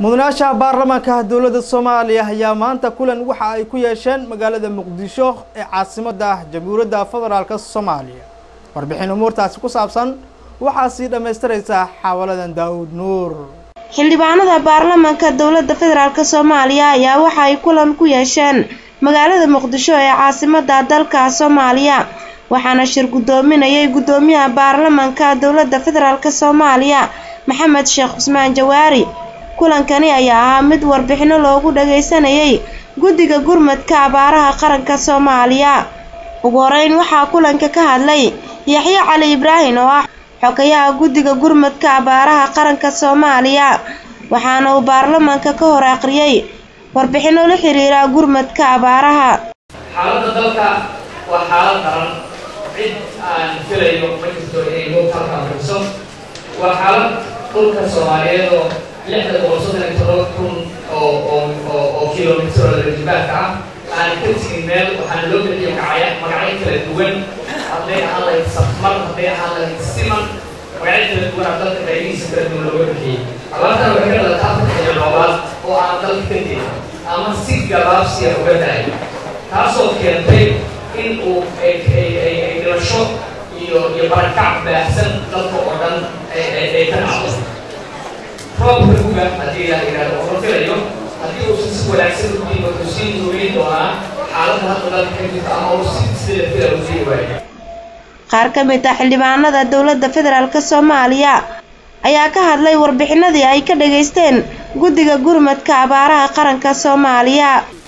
mudanayaasha baarlamaanka dowladda soomaaliya ayaa maanta kulan waxa ay ku yeesheen magaalada muqdisho ee caasimadda jamhuuriyadda federaalk soomaaliya warbixin umuurtaasi ku saabsan waxaa sii dhammaystiraysaa xaawaladan daawud nuur xildhibaanada baarlamaanka dowladda federaalk soomaaliya ayaa waxa ay kulan ku yeesheen magaalada muqdisho ee caasimadda dalka soomaaliya waxaana shir guddoominayay guddoomiyaha baarlamaanka dowladda federaalk soomaaliya maxamed sheekh cusmaan jawaari kulankani ayaa ahaa mid warbixino loogu dhagaysanayay guddiga gurmadka abaaraha qaranka soomaaliya ugu horeyn waxaa kulanka ka hadlay yaxye cali ibraahin oo ah xogayaha guddiga gurmadka abaaraha qaranka soomaaliya waxaana uu baarlamaanka ka hor aqriyay warbixino la xiriira gurmadka abaaraha xaaladda dalka waa xaalad daran cid aan filayo ma jirto inay moogta halkaan bixiso waa xaalad dhulka soomaaliyeed oo lixda boqol soddon iyo todoba kun oo oo oo oo kilomitir oo rejibaarka ah aan ka tegin meel waxaana loo bixiyo magacya magacyo kala duwan hadday ahaan lahayd safmar hadday ahaan lahayd siman magacyo kala duwan aa dalka qaybihiisa kala duwan looga bixiyey abaartan waxay ka dhalataa afar xilli roobaad oo aan dalka ka tegin ama si gabaabsiya uga dahay taasoo keentay in uu ay ay ay ay dhimasho iyo iyo barakac baahsan dalka oo dhan ay ay ay ka dhacdo roobka guga haddii la yidhahdo oo la filayo haddii uusan si wanaagsan u diin wuxuu sii joogeyn doonaa xaaladda hadda dalka ka jirta ama uu si sida fila u sii waayo qaar ka mid ah xildhibaanada dowladda federaalk soomaaliya ayaa ka hadlay warbixinadii ay ka dhageysteen guddiga gurmadka abaaraha qaranka soomaaliya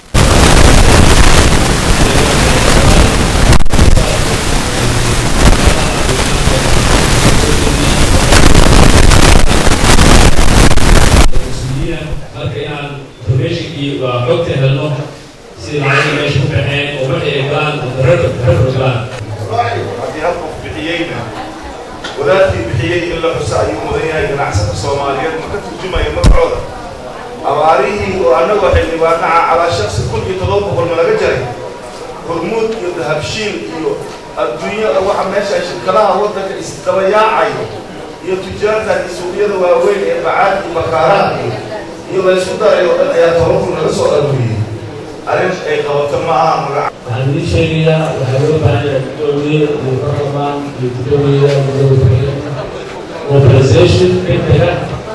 marka inaan informationkii waa xogta helno sida lacagii meesha ku baxeen oo waxay ay galaan reero galaan haddii hal qof bixiyeyna wadaadkii bixiyey in la xuso ayuu mudan yahay ganacsata soomaaliyeed ma ka turjumaya magacooda abaarihii oo annagoo xildhibaanaha calaa shaksi kun iyo todoba boqol ma laga jaray hormuud iyo dahabshiil iyo adduunyada waxa meesha shirkadaha waddanka isdabayaacayo iyo tujaartan iyo suuqyada waaweyn ee bacaad iyo bakaaraha iyo iyo la isku daray oo dhan ayaa toban kun laga soo aruuriyey arrin ay qabato ma aha magaca waxaan idiin sheegayaa waxaa loo baahan yahay guddoomiye iyo baarlamaan iyo guddoomiyaha gudoomiye mobilization degdega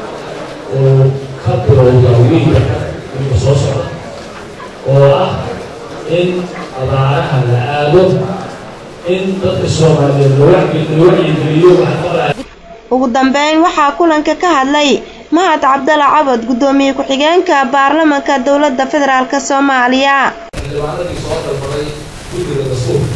oo ka bilowda wiilka wiilka soo socda oo ah in abaaraha la aado in dadka soomaaliyeed la wacyigeliyo waxa qabaa ugu dambeyn waxaa kulanka ka hadlay mahad cabdala cabad guddoomiye ku-xigeenka baarlamaanka dowladda federaalk soomaaliya xildhibaanadii soo dalbaday guddiga dastuurka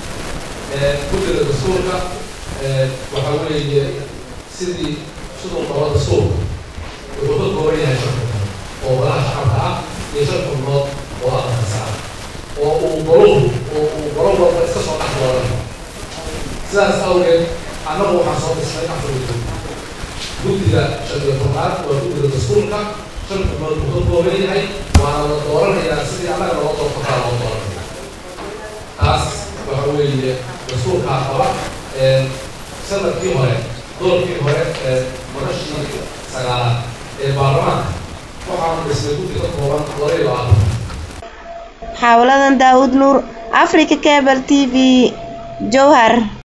guddiga dastuurka waxaa weeye sidii siduu qabo dastuurka wuxuu ka kooban yahay shan xubnood oo golaha shacabka ah iyo shan xubnood oo aqalkasa ah oo uu goluhu oo uu golo walba iska soo dhex dooran sidaas awgeed annagu waxaan soo dhisnay afar guddi guddiga shan iyo tobnaad waa guddiga dastuurka shan xubnood uu ka kooban yahay waana la dooranayaa sidii annaga loo doortakaa loo dooranaya taas waxa weeye dastuurkaa qaba sanadkii hore doorkii hore ee madashii sagaalaad ee baarlamaanka waxaanu dhisnay guddi ka kooban laba iyo labaatan xaawaladan daawud nuur africa cable t v jowhar